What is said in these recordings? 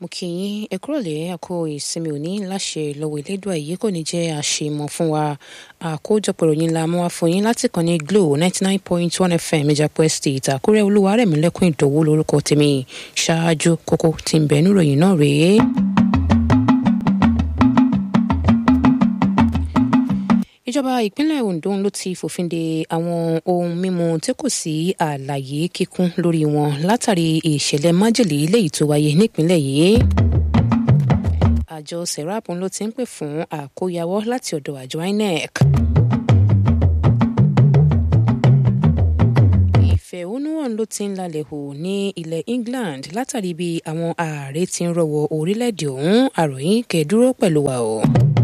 kí yín ẹ kúrọ̀lẹ́ àkó ìsinmi òní láṣẹ lọ́wọ́ elédùà èyí kò ní jẹ́ àṣemọ̀ fún wa àkójọpọ̀ ìròyìn la mú wá fún yín láti kàn ní glo ninety nine point one fm ìjàpọ̀ estate àkúrẹ́ olúwarẹ̀mílẹ́kùn ìdòwú lórúkọ tèmi ṣáájú kókó tí ń bẹ̀ẹ́nú ìròyìn náà rèé. ìjọba ìpínlẹ̀ ondo ló ti fòfin de àwọn ohun mímu tí kò sí àlàyé kíkún lórí wọn látàrí ìṣẹ̀lẹ̀ májèlé léyìí tó wáyé nípínlẹ̀ yìí àjọ serap ló ti ń pè fún àkóyawọ́ láti ọ̀dọ̀ àjọ inec. ìfẹ̀hónúhàn ló ti ń lalẹ̀ hù ní ilẹ̀ england látàrí bí àwọn ààrẹ ti ń rọwọ́ orílẹ̀-èdè ọ̀hún àròyìn kẹ́ẹ̀dúró pẹ̀lú wa o.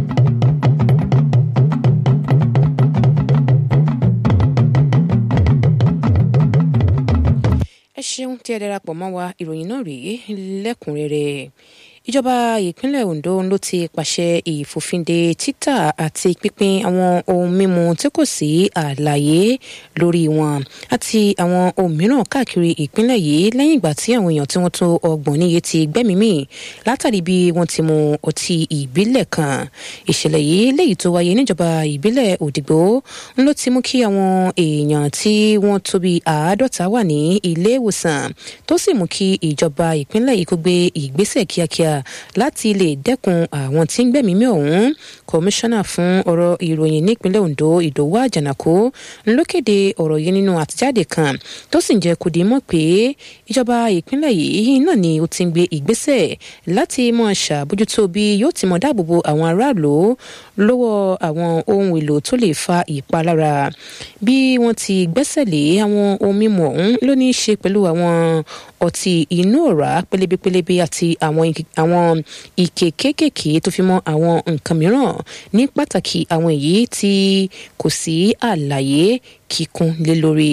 ẹ ṣeun tí ẹ darapọ̀ mọ́ wa ìròyìn náà rèé lẹ́kùnrẹ́rẹ́ ìjọba ìpínlẹ̀ ondo ló ti pàṣẹ ìfòfinde títà àti pínpín àwọn ohun mímu tí kò sí àlàyé lórí wọn àti àwọn ohun mìíràn káàkiri ìpínlẹ̀ yìí lẹ́yìn ìgbà tí àwọn èèyàn tí wọ́n tó ọgbọ̀n níye ti gbẹ́mìí látàrí bí wọ́n ti mu ọtí ìbílẹ̀ kan ìṣẹ̀lẹ̀ yìí léyìí tó wáyé níjọba ìbílẹ̀ òdìgbò ló ti mú kí àwọn èèyàn tí wọ́n tó bí àádọ́ta wà ní ilé ìwòsàn tó sì mú kí ìjọba ìpínlẹ̀ yìí kó gbé ìgbésẹ̀ kíákíá láti lè dẹ́kun àwọn tí ń gbẹ̀mímí ọ̀hún kọmíṣánná fún ọ̀rọ̀ ìròyìn nípínlẹ̀ ondo ìdòwú àjànàkó ló kéde ọ̀rọ̀ yìí nínú àtijáde kan tó sì ń jẹ́ kó di mọ̀ pé ìjọba ìpínlẹ̀ yìí náà ni ó ti ń gbé ìgbésẹ̀ láti mọ̀ ṣàbójútó bí yóò ti mọ̀ dáàbòbo àwọn aráàlú lọ́wọ́ àwọn ohun èlò tó lè fa ìpalára bí wọ́n ti gbẹ́sẹ̀ lé àwọn ohun mímu ọ̀hún ló ní í ṣe pẹ̀lú àwọn ọtí inú ọ̀rá pélébépélébé àti àwọn àwọn ike kéékèèké tó fi mọ́ àwọn nǹkan mìíràn ní pàtàkì àwọn èyí tí kò sí àlàyé kíkún lé lórí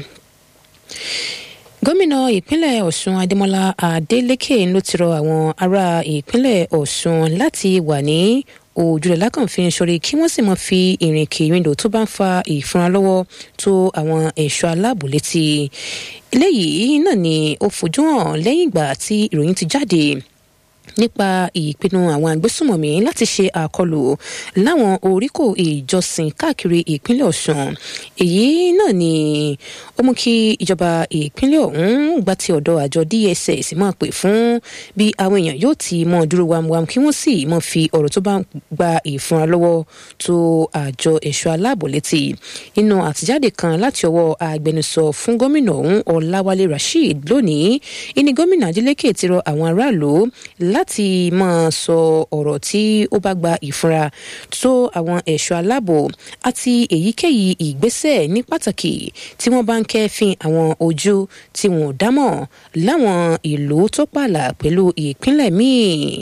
gómìnà ìpínlẹ̀ ọ̀ṣun adémọlá adélèké ló ti rọ àwọn ará ìpínlẹ̀ ọ̀ṣun láti wà ní òjòlè lákànfin sọrí kí wọ́n sì mọ̀ fi ìrìn kìrìndò tó bá ń fa ìfúnra lọ́wọ́ tó àwọn ẹ̀ṣọ́ aláàbò létí eléyìí náà ni ó fojú hàn lẹ́yìn ìgbà tí ìròyìn ti jáde nípa ìpinnu àwọn agbésùmọ̀mí láti ṣe àkọlù láwọn oríkò ìjọsìn káàkiri ìpínlẹ̀ ọ̀sùn èyí náà ni ó mú kí ìjọba ìpínlẹ̀ ọ̀hún gba ti ọ̀dọ̀ àjọ dss máa pè fún bí àwọn èèyàn yóò ti mọ dúró wamwam kí wọ́n sì mọ fi ọ̀rọ̀ tó bá ń gba ìfúnra lọ́wọ́ tó àjọ ẹ̀ṣọ́ aláàbò létí nínú àtijáde kan láti ọwọ́ agbẹnusọ fún gómìnà ọ̀hún ọ̀làwálé rasheed lónìí ìní gómìnà adeleke ti rọ àwọn aráàlú láti máa sọ ọ̀rọ̀ tí ó bá gba ìfura tó àwọn ẹ̀ṣọ́ aláàbò àti èyíkéyìí ìgbésẹ̀ ní pàtàkì tí wọ́n bá ń kẹ́fín àwọn ojú tí wọn ò dámọ̀ láwọn ìlú tó pààlà pẹ̀lú ìpínlẹ̀ míì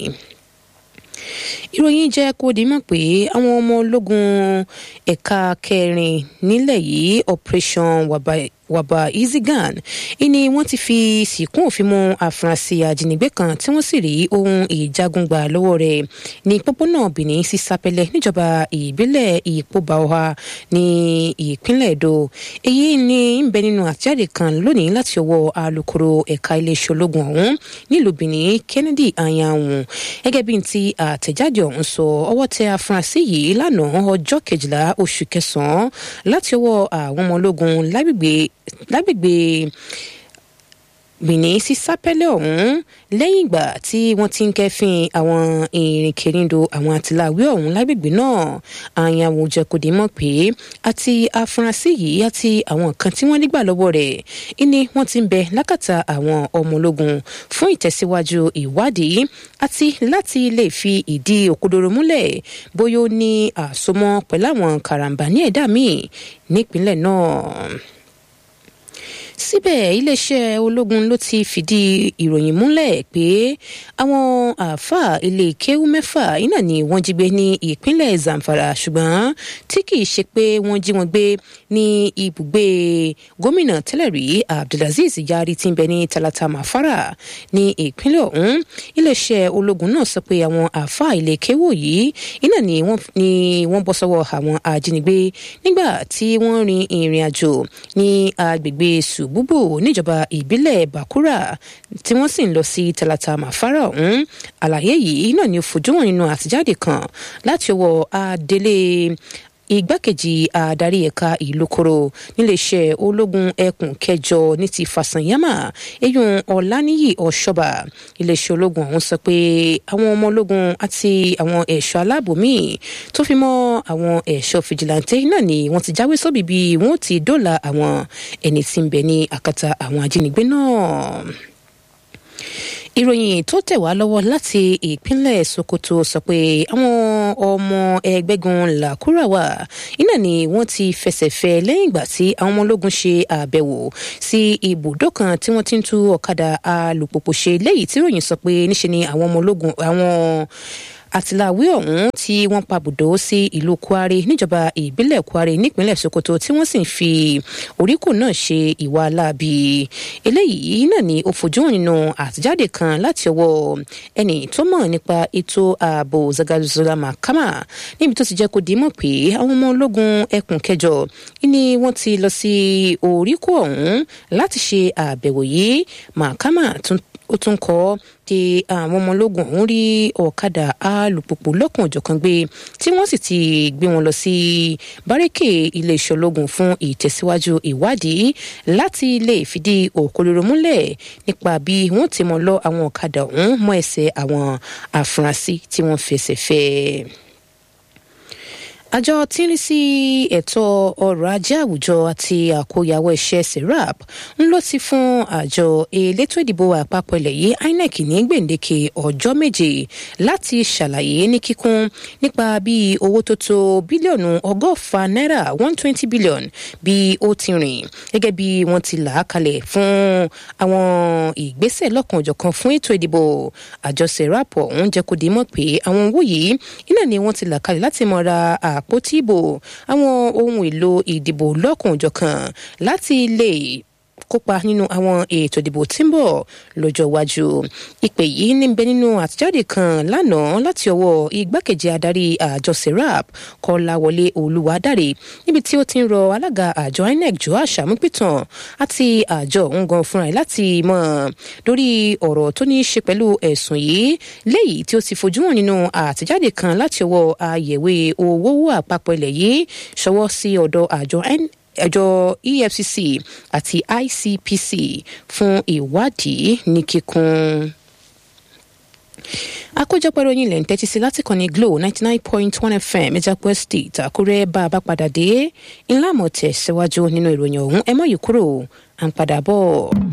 ìròyìn jẹ́ kó di mọ̀ pé àwọn ọmọ ológun ẹ̀ka kẹrin nílẹ̀ yìí operation wabai wàbà easygan ìní wọ́n ti fi sìnkún òfin mú àfúrásì ajínigbé kan tí wọ́n sì rí ohun ìjagun gbà lọ́wọ́ rẹ̀ ní pópónà benin sí sapẹlẹ níjọba ìbílẹ̀ ìpóbáwá ní ìpínlẹ̀ èdò èyí ni ń bẹ nínú àtẹ̀jáde kan lónìí láti ọwọ́ alūkkóró ẹ̀ka iléeṣẹ́ ológun ọ̀hún nílùú benin kennedy anyanwu gẹ́gẹ́ bí ti àtẹ̀jáde ọ̀hún sọ ọwọ́ tẹ àfúrásì yìí lánàá ọjọ́ kejìlá oṣù kẹsàn-án láti ọwọ́ àwọn ọmọ ológun lágbègbè lágbègbè benin sí sápẹ́lẹ̀ ọ̀hún lẹ́yìn ìgbà tí wọ́n ti ń kẹ́fín àwọn ìrìnkèrindò àwọn àtìláwí ọ̀hún lágbègbè náà àyàwó jẹ́kọ̀dé mọ̀ pé àti afurasí yìí àti àwọn kan tí wọ́n nígbà lọ́wọ́ rẹ̀ ìní wọ́n ti ń bẹ lákàtà àwọn ọmọ ológun fún ìtẹ̀síwájú ìwádìí àti láti lè fi ìdí òkodoro múlẹ̀ bóyá ó ní àsomọ́ pẹ̀lú àwọn karambà ní ẹ̀dá míì nípínlẹ̀ náà síbẹ̀ iléeṣẹ́ ológun ló ti fìdí ìròyìn múlẹ̀ pé àwọn àáfàá ilé kéwú mẹ́fà iná ni wọ́n jí gbé ní ìpínlẹ̀ zamfara ṣùgbọ́n tí kì í ṣe pé wọ́n jí wọn gbé ní ibùgbé gómìnà tẹ́lẹ̀ rí abdulaziz yari tí ń bẹ ní talata mafara ní ìpínlẹ̀ ọ̀hún iléeṣẹ́ ológun náà sọ pé àwọn àáfàá ilé kéwú yìí iná ni wọ́n bọ́ sọ́wọ́ àwọn ajínigbé nígbà tí wọ́n rin ìrìn àjò ní agbègbè sù bubu níjọba ìbílẹ̀ bakura tí wọ́n sì ń lọ sí talata mafara ọ̀hún àlàyé yìí náà ni ó fojú wọn nínú àtijáde kan láti ọwọ́ adelé igbákejì adarí ẹ̀ka ìlúkoro níléeṣẹ́ ológun ẹkùn kẹjọ ní ti fàṣànyámà eyín ọ̀làníyì ọ̀ṣọ́bà iléeṣẹ́ ológun ọ̀hún sọ pé àwọn ọmọ ológun àti àwọn ẹ̀ṣọ́ aláàbò míì tó fi mọ́ àwọn ẹ̀ṣọ́ fìjìláńtẹ́ náà ni wọ́n ti jáwé sóbì bí wọ́n ti dóòlà àwọn ẹni tí ń bẹ ní àkàtà àwọn ajínigbé náà ìròyìn tó tẹ̀ wá lọ́wọ́ láti ìpínlẹ̀ sokoto sọ pé àwọn ọmọ ẹgbẹ́gun làkúràwà iná ni wọ́n ti fẹsẹ̀ fẹ́ lẹ́yìn ìgbà tí àwọn ọmọ ológun ṣe àbẹ̀wò sí ibùdó kan tí wọ́n ti ń tú ọ̀kadà alùpùpù ṣe léyìí tí ròyìn sọ pé níṣe ni àwọn ọmọ ológun àwọn àtìláwí ọ̀hún tí wọ́n pabùdó sí ìlú kwari níjọba ìbílẹ̀ kwari nípínlẹ̀ sokoto tí wọ́n sì ń fi oríkù náà ṣe ìwà láabi eléyìí náà ni ó fojú hàn nínú àtijáde kan láti ọwọ́ ẹnì tó mọ̀ nípa ètò ààbò zagazula makama níbi tó ti jẹ́ kó dìímọ̀ pé àwọn ọmọ ológun ẹkùn kẹjọ ni wọ́n ti lọ sí oríkù ọ̀hún láti ṣe àbẹ̀wò yìí makama tún ó tún kọ́ di àwọn ọmọ ológun ọ̀hún rí ọ̀kadà alùpùpù lọ́kàn òjọ̀kan gbé tí wọ́n sì ti gbé wọn lọ sí bárékè iléeṣẹ́ ológun fún ìtẹ̀síwájú ìwádìí láti lè fìdí òkodoro múlẹ̀ nípa bí wọ́n ti mọ̀ lọ àwọn ọ̀kadà ọ̀hún mọ́ ẹsẹ̀ àwọn afurasí tí wọ́n fẹsẹ̀ fẹ́ àjọ tí ń rí sí ẹ̀tọ́ ọrọ̀ ajé àwùjọ àti àkóyawọ́ iṣẹ́ serap ń lọ sí fún àjọ elétò ìdìbò àpapọ̀ ilẹ̀ yìí inec ní gbèǹdéke ọjọ́ méje láti ṣàlàyé ní kíkún nípa bí owó tó tó bílíọ̀nù ọgọ́fà náírà one twenty billion bí ó ti rìn gẹ́gẹ́ bí wọ́n ti là á kalẹ̀ fún àwọn ìgbésẹ̀ lọ́kànjọ̀kan fún ètò ìdìbò àjọ serap ọ̀hún jẹ́ kó di mọ̀ pé àwọn owó yìí iná ni wọ́n ti là kalẹ̀ láti mọ̀ ra àpótí ìbò àwọn ohun èlò ìdìbò lọ́kùnjọ̀kan láti lè kópa nínú àwọn ètò ìdìbò tí ń bọ̀ lọ́jọ́ iwájú ìpè yìí ní bẹ nínú àtijáde kan lánàá láti ọwọ́ igbákejì adarí àjọ serap kọláwọlé olùwádàrẹ níbi tí ó ti ń rọ alága àjọ inec joash amúpìtàn àti àjọ òun gan fúnra ẹ̀ láti mọ̀ lórí ọ̀rọ̀ tó ní í ṣe pẹ̀lú ẹ̀sùn yìí léyìí tí ó ti fojú hàn nínú àtijáde kan láti ọwọ́ àyẹ̀wé owó àpapọ̀ ilẹ̀ yìí ṣọwọ́ sí ọ̀dọ̀ àjọ inec ẹjọ efcc àti icpc fún ìwádìí ní kíkún àkójọpọ̀ ìròyìn ilẹ̀ ń tẹ́tí sí láti kàn ní glo ninety nine point one fm ìjàpọ̀ state àkúrẹ́ bá a bá padà dé ńlá mọ̀ tẹ̀ síwájú nínú ìròyìn ọ̀hún ẹ mọ̀ yìí kúrò à ń padà bọ̀.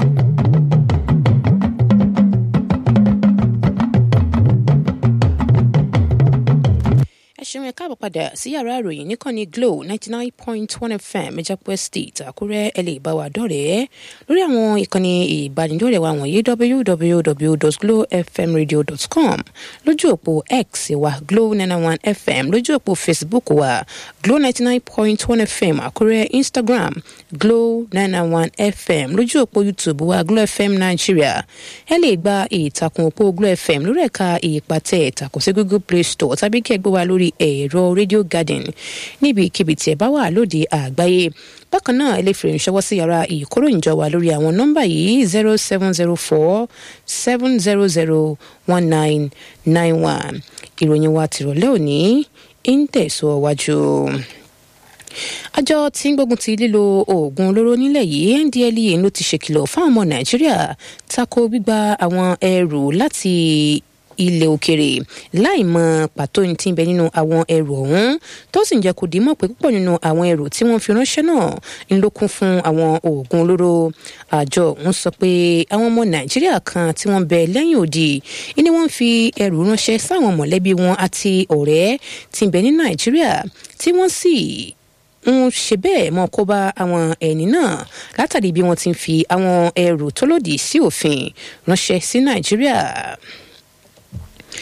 ṣeun ẹ káàbọ̀ padà sí yàrá ìròyìn níkànnì glo ninety nine point one fm ìjàpọ̀ state àkúrẹ́ ẹ lè bá wa dọ̀rẹ́ lórí àwọn ìkànnì ìbánidọ́rẹ̀ẹ́ wa wọ̀nyí www.glowfmradio.com lójú òpó x wa glo nine one fm lójú òpó facebook wa glo ninety nine point one fm àkúrẹ́ instagram glo nine one fm lójú òpó youtube wa glo fm nigeria ẹ lè gba ìtàkùn òpó glo fm lórí ẹ̀ka ìpàtẹ ìtàkùn sí google play store tàbí kí ẹ gbé wa lórí ẹ̀rọ radio garden níbikíbi tí ẹ bá wà lóde àgbáyé bákan náà ẹ lè fèrè ṣọwọ́ sí yàrá ìkóròyìnjọ wa lórí àwọn nọ́mbà yìí zero seven zero four seven zero zero one nine nine one ìròyìn wa tìrọ̀lẹ́ òní ń tẹ̀síwájú àjọ tí ń gbógun ti lílo oògùn olóró nílẹ̀ yìí ndlea ló ti ṣèkìlọ̀ fáwọn ọmọ nàìjíríà tako gbígba àwọn ẹrù láti ilẹ̀ òkèrè láì mọ pàtó ní ti ń bẹ nínú àwọn ẹrù ọ̀hún tó sì ń jẹ́ kó dìímọ̀ pé púpọ̀ nínú àwọn ẹrù tí wọ́n fi ránṣẹ́ náà ń lókun fún àwọn oògùn olóró àjọ ọ̀hún sọ pé àwọn ọmọ nàìjíríà kan tí wọ́n bẹ lẹ́yìn òdì ni wọ́n fi ẹrù ránṣẹ́ sáwọn mọ̀lẹ́bí wọn àti ọ̀rẹ́ tí ń bẹ ní nàìjíríà tí wọ́n sì ń ṣe bẹ́ẹ̀ mọ́ kó bá àwọn ẹni náà látàrí bí wọ́n ti ń fi àwọn ẹrù tó lòdì sí òfin ránṣẹ́ sí nàìjíríà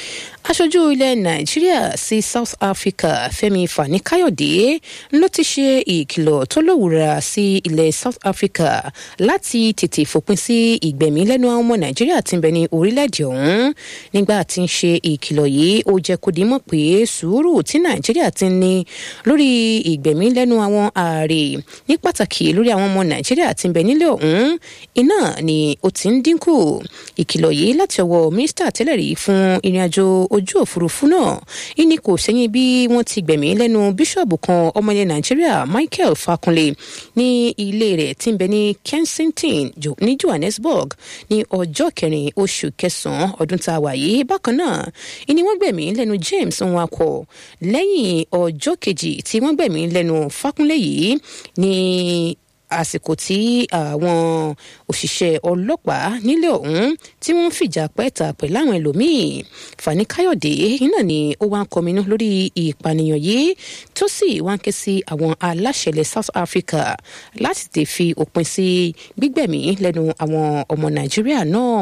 aṣojú ilẹ̀ nàìjíríà sí south africa fẹ́mi fani-káyọ̀dé ló ti ṣe ìkìlọ̀ tó lówùra sí ilẹ̀ south africa láti tètè fòpin sí ìgbẹ̀mí lẹ́nu àwọn ọmọ nàìjíríà tí ń bẹ ní orílẹ̀-èdè ọ̀hún nígbà tí ń ṣe ìkìlọ̀ yìí ó jẹ́ kó di mọ̀ pé sùúrù tí nàìjíríà ti ń ní lórí ìgbẹ̀mí lẹ́nu àwọn ààrẹ ní pàtàkì lórí àwọn ọmọ nàìjíríà tí ń bẹ nílẹ̀ ọ̀hún iná ni ó ti ń dínkù ìkìlọ̀ yìí láti ọwọ́ mínísítà tẹ́lẹ̀ rí fún ìrìnàjò ojú òfurufú náà ìní kò sẹ́yìn bí wọ́n ti gbẹ̀mí lẹ́nu bíṣọ̀bù kan ọmọ ilẹ̀ nàìjíríà michael fakunle ní ilé rẹ̀ tí ń bẹ ní kensington ní johannesburg ní ọjọ́ kẹrin oṣù kẹsàn-án ọdún tá a wà yìí bákan náà ìní wọ́n gbẹ̀mí lẹ́nu james nwako lẹ́yìn ọjọ́ kejì tí wọ́n gbẹ̀mí lẹ́nu fakunle yìí ní àsìkò tí àwọn òṣìṣẹ́ ọlọ́pàá nílẹ̀ ọ̀hún tí wọ́n ń fìjà pẹ́ẹ́ta pẹ̀lú àwọn ẹlòmíì fani káyọ̀dé iná ni ó wá ń kọminú lórí ìpànìyàn yìí tó sì wá ń ké sí àwọn aláṣẹlẹ̀ south africa láti tè fi òpin sí gbígbẹ̀mí lẹ́nu àwọn ọmọ nàìjíríà náà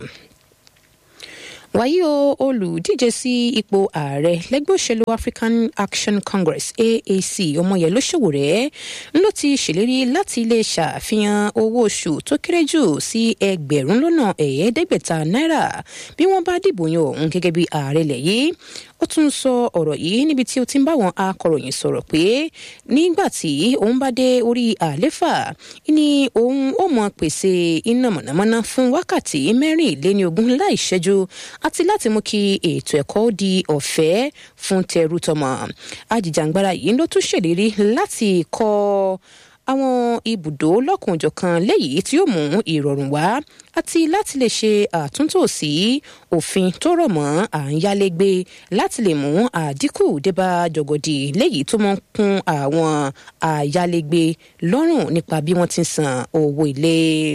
wàyí o olùdíje sí ipò ààrẹ lẹgbẹ òṣèlú african action congress aac ọmọyẹló ṣòwòrẹ ló ti ṣèlérí láti lè ṣàfihàn owó oṣù tó kéré jù sí ẹgbẹrún lọnà ẹẹdẹgbẹta náírà bí wọn bá dìbò yan òun gẹgẹ bí ààrẹ lẹ yìí ó tún sọ ọ̀rọ̀ yìí níbi tí ó ti ń bá àwọn akọ̀ròyìn sọ̀rọ̀ pé nígbà tí òun bá dé orí àléfà ni òun ó mọ pèsè iná mọ̀nàmọ́ná fún wákàtí mẹ́rìnléníogún láì ṣẹ́jú àti láti mú kí ètò ẹ̀kọ́ di ọ̀fẹ́ fún tẹrú tọmọ ajìjàngbara yìí ló tún ṣèlérí láti kọ́ àwọn ibùdó lọ́kùnjọ̀kan léyìí tí yóò mú ìrọ̀rùn wá àti láti lè ṣe àtúntò sí òfin tó rọ̀ mọ́ à ń yálégbé láti lè mú àdínkù débà jọ̀gọ̀dì léyìí tó mọ́ kún àwọn àyálégbé lọ́rùn nípa bí wọ́n ti ń san owó ilé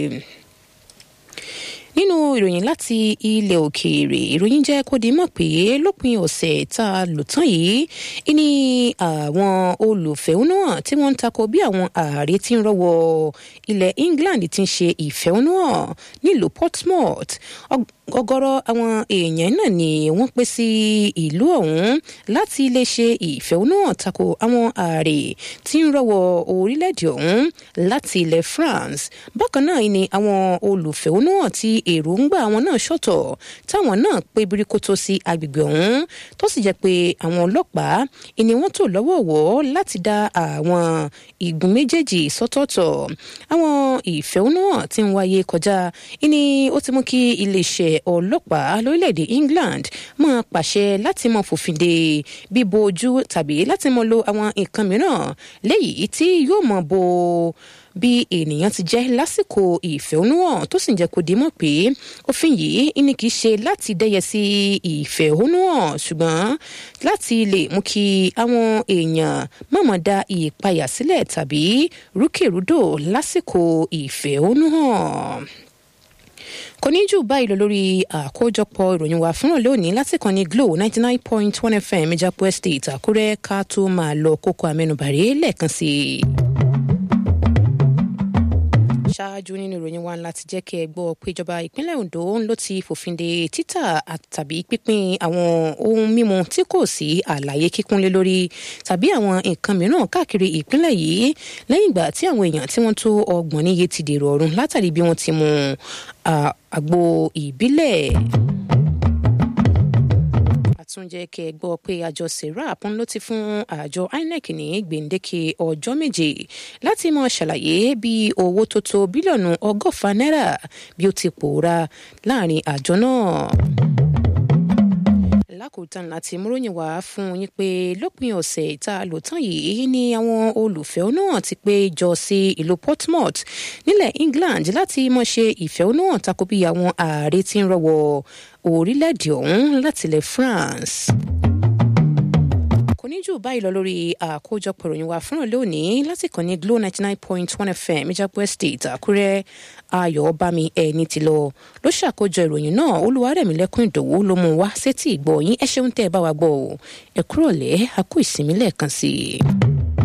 nínú ìròyìn láti ilẹ̀ òkèèrè ìròyìn jẹ́ kó di mọ̀ pé lópin ọ̀sẹ̀ tá a lò tán yìí ní àwọn olùfẹ̀hónúhàn tí wọ́n ń takò bí àwọn ààrẹ ti ń rọ́wọ́ ilẹ̀ england ti ń ṣe ìfẹ̀hónúhàn nílùú portsmouth ọgọrọ àwọn èèyàn náà ni wọ́n pè sí ìlú ọ̀hún láti lè ṣe ìfẹ̀hónúhàn tako àwọn ààrẹ tí ń rọ́wọ́ orílẹ̀-èdè ọ̀hún láti ilẹ̀ france bákan náà ni àwọn olùfẹ̀hónúhàn tí èròǹgbà àwọn náà ṣọ̀tọ̀ táwọn náà pé birikoto sí agbègbè ọ̀hún tó sì jẹ́ pé àwọn ọlọ́pàá ìní wọ́n tò lọ́wọ́ọ̀wọ́ láti dá àwọn igun méjèèjì sọ́tọ̀ọ̀tọ̀ àwọn ìfẹ̀hónúhàn tí ń wáyé kọjá ìní ó ti mú kí iléeṣẹ́ ọlọ́pàá lórílẹ̀‐èdè england máa pàṣẹ láti mọ fòfin de bíbo ojú tàbí láti mọ lo àwọn nǹkan mìíràn léyìí tí yóò mọ bo bí ènìyàn ti jẹ́ lásìkò ìfẹ̀hónúhàn tó sì ń jẹ́ kó di mọ̀ pé òfin yìí ní kì í ṣe láti dẹ́yẹ sí ìfẹ̀hónúhàn ṣùgbọ́n láti lè mú kí àwọn èèyàn mọ̀mọ́ da ìpayà sílẹ̀ tàbí rúkèrúdò lásìkò ìfẹ̀hónúhàn kò ní jù báyìí lọ lórí àkójọpọ̀ ìròyìn wa fúnra lónìí láti kàn ní glo ninety nine point one fm ìjàpọ̀ estate àkúrẹ́ ká tó máa lọ kókó amẹnubàrẹ́ lẹ́ẹ̀kan sí i ṣáájú nínú ìròyìn wa láti jẹ́ kí ẹ gbọ́ pé ìjọba ìpínlẹ̀ ondo ló ti fòfin de títà tàbí pínpín àwọn ohun mímu tí kò sí àlàyé kíkúnlé lórí tàbí àwọn nǹkan mìíràn káàkiri ìpínlẹ̀ yìí lẹ́yìn ìgbà tí àwọn èèyàn tí wọ́n tó ọgbọ̀n níye ti dèrò ọ̀run látàrí bí wọ́n ti mu àgbo ìbílẹ̀ tún jẹ́ kí ẹ gbọ́ pé àjọ serap ló ti fún àjọ inec ní gbèǹdéke ọjọ́ méje láti mọ ṣàlàyé bí owó tó tó bílíọ̀nù ọgọ́fà náírà bí ó ti pòórá láàrin àjọ náà lákòótán láti múròyìn wá fún yín pé lópin ọ̀sẹ̀ tá a lò tán yìí ni àwọn olùfẹ̀hónúhàn ti pé jọ sí ìlú portsmouth nílẹ̀ england láti mọ̀ ṣe ìfẹ̀hónúhàn tako bí àwọn ààrẹ ti ń rọwọ́ orílẹ̀-èdè ọ̀hún látilẹ̀ france kò ní jù báyìí lọ lórí àkójọpọ̀ ìròyìn wa fúnra lónìí láti kàn ní glo ninety nine point one fm ìjàpọ̀ estate àkúrẹ́ ayọ̀ bámi ẹni tí lọ ló ṣàkójọ ìròyìn náà olúwarẹ̀mílẹ́kùn ìdòwú ló mú wá sétí ìgbọ́ yín ẹ ṣeun tẹ́ ẹ bá wa gbọ́ ọ ẹ kúrò lẹ́ àkó ìsinmi lẹ́ẹ̀kan sí i.